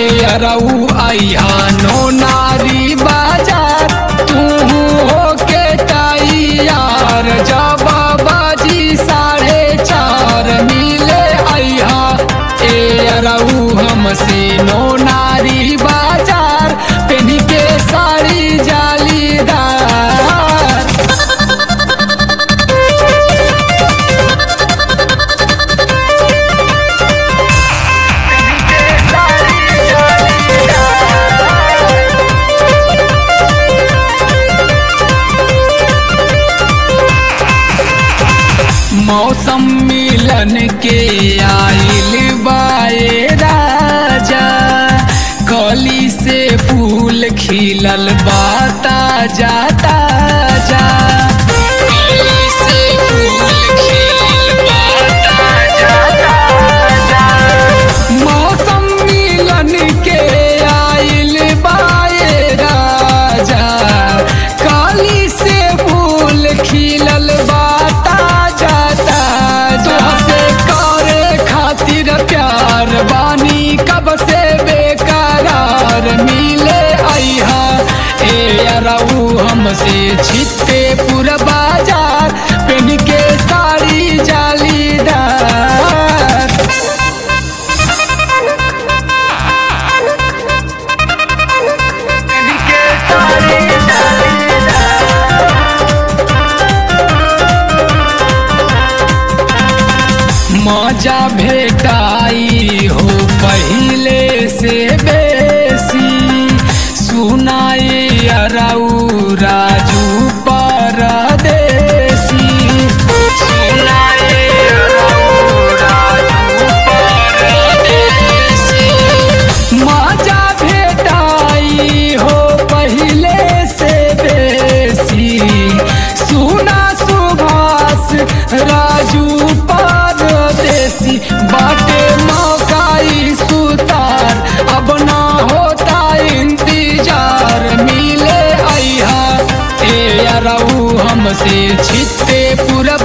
अरऊ आइहा नो नारी बाजार तू होके तैयार जब बाजी साढ़े चार मिले आइहा ए अरऊ हमसे नो नारी बाजार पेनी के साड़ी जालीदार मौसम मिलन के आइल बाए राजा कली से फूल खिलल बाता जाता जा कली से फूल खिलल बाता जाता जा मौसम मिलन के आइल बाए राजा काली से फूल खिलल बाता जाता तुहसे करे खातिर प्यार बानी कब से बेकरार मिले आइहा ए अरऊ हमसे छिते पूरा बाजार पेन के साड़ी जालीदार मजा भेटाई हो पहिले से बेसी सुनाई अरऊ राजू परदेसी सुनाई अरऊ राजू परदेसी मजा भेटाई हो पहिले से बेसी सुना सुभाष राजू परदेसी बाटे मौकाई सुतार अब ना होता इंतजार मिले आइहा ए अरऊ हमसे छिते पूरा